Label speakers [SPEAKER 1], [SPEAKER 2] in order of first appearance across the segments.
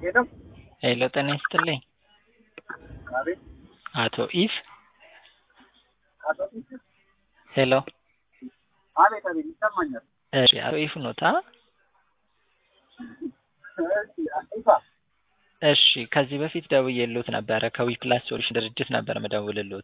[SPEAKER 1] ሄሎ
[SPEAKER 2] ሄሎ ጤና ይስጥልኝ።
[SPEAKER 1] አቤት
[SPEAKER 2] አቶ ኢፍ
[SPEAKER 1] አቶ ኢፍ
[SPEAKER 2] ሄሎ
[SPEAKER 1] አቤት አቤት ይሰማኛል።
[SPEAKER 2] እሺ አቶ ኢፍ ኖታ?
[SPEAKER 1] እሺ ኢፋ
[SPEAKER 2] እሺ ከዚህ በፊት ደውዬልዎት ነበረ ከዊፕላስ ሶሉሽን ድርጅት ነበር ምደውልልዎት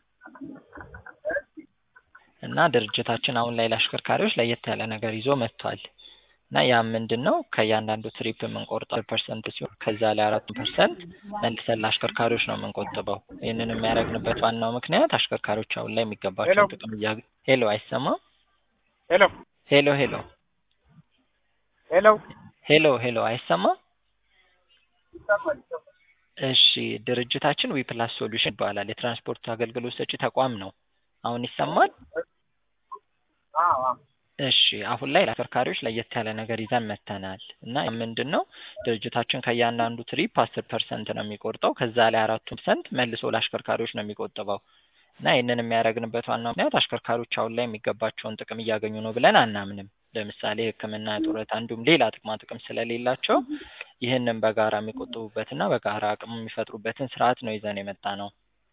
[SPEAKER 2] እና ድርጅታችን አሁን ላይ ለአሽከርካሪዎች ለየት ያለ ነገር ይዞ መጥቷል እና ያም ምንድን ነው ከእያንዳንዱ ትሪፕ የምንቆርጠው ፐርሰንት ሲሆን ከዛ ላይ አራቱን ፐርሰንት መልሰን ለአሽከርካሪዎች ነው የምንቆጥበው። ይህንን የሚያደርግንበት ዋናው ምክንያት አሽከርካሪዎች አሁን ላይ የሚገባቸውን ጥቅም እያ ሄሎ አይሰማም?
[SPEAKER 1] ሄሎ
[SPEAKER 2] ሄሎ ሄሎ
[SPEAKER 1] ሄሎ
[SPEAKER 2] ሄሎ ሄሎ አይሰማም?
[SPEAKER 1] ይሰማል ይሰማል።
[SPEAKER 2] እሺ ድርጅታችን ዊፕላስ ሶሉሽን ይባላል። የትራንስፖርት አገልግሎት ሰጪ ተቋም ነው። አሁን ይሰማል?
[SPEAKER 1] አዎ አዎ
[SPEAKER 2] እሺ አሁን ላይ ለአሽከርካሪዎች ለየት ያለ ነገር ይዘን መጥተናል እና ምንድን ነው ድርጅታችን ከእያንዳንዱ ትሪፕ አስር ፐርሰንት ነው የሚቆርጠው ከዛ ላይ አራቱ ፐርሰንት መልሶ ለአሽከርካሪዎች ነው የሚቆጥበው እና ይህንን የሚያደርግንበት ዋናው ምክንያት አሽከርካሪዎች አሁን ላይ የሚገባቸውን ጥቅም እያገኙ ነው ብለን አናምንም። ለምሳሌ ሕክምና፣ ጡረታ እንዲሁም ሌላ ጥቅማ ጥቅም ስለሌላቸው ይህንን በጋራ የሚቆጥቡበትና በጋራ አቅም የሚፈጥሩበትን ስርዓት ነው ይዘን የመጣ ነው።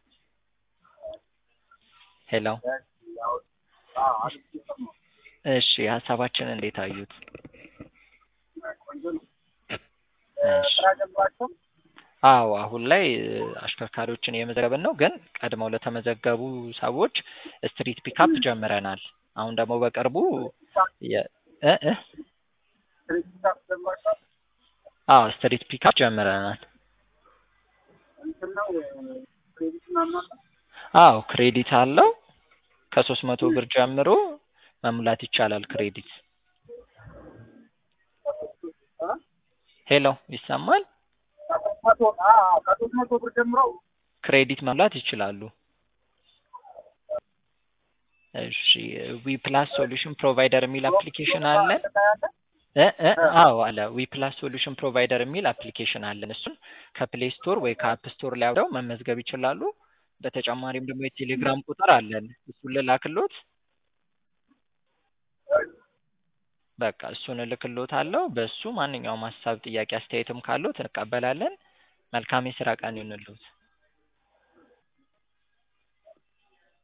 [SPEAKER 2] ሄሎ
[SPEAKER 1] አዎ አቤት ይሰማል።
[SPEAKER 2] እሺ ሀሳባችን እንዴት አዩት?
[SPEAKER 1] ቆንጆ ነው።
[SPEAKER 2] እሺ
[SPEAKER 1] ስራ ጀምራችሁ
[SPEAKER 2] አዎ አሁን ላይ አሽከርካሪዎችን እየመዘገብን ነው፣ ግን ቀድመው ለተመዘገቡ ሰዎች ስትሪት ፒካፕ ጀምረናል። አሁን ደግሞ በቅርቡ የ- እ እ
[SPEAKER 1] ድርጅት ጀምራችሁ
[SPEAKER 2] አዎ ስትሪት ፒካፕ ጀምረናል።
[SPEAKER 1] እንትን ነው ክሬዲት ምናምን አለ?
[SPEAKER 2] አዎ ክሬዲት አለው ከሶስት መቶ ብር ጀምሮ መሙላት ይቻላል ክሬዲት።
[SPEAKER 1] እ?
[SPEAKER 2] ሄሎ ይሰማል?
[SPEAKER 1] ከሶስት መቶ አዎ ከሶስት መቶ ብር ጀምሮ
[SPEAKER 2] ክሬዲት መሙላት ይችላሉ። እሺ ዊ ፕላስ ሶሉሽን ፕሮቫይደር የሚል አፕሊኬሽን አለን።
[SPEAKER 1] ታያለህ?
[SPEAKER 2] እ እ አዎ አለ ዊ ፕላስ ሶሉሽን ፕሮቫይደር የሚል አፕሊኬሽን አለን። እሱን ከፕሌይ ስቶር ወይ ከአፕ ስቶር ላይ አውርደው መመዝገብ ይችላሉ። በተጨማሪም ደግሞ የቴሌግራም ቁጥር አለን። እሱን ልላክሎት? በቃ እሱን እልክሎታለሁ። በሱ ማንኛውም ሀሳብ፣ ጥያቄ፣ አስተያየትም ካለዎት እንቀበላለን። መልካም የስራ ቀን ይሁንልዎት።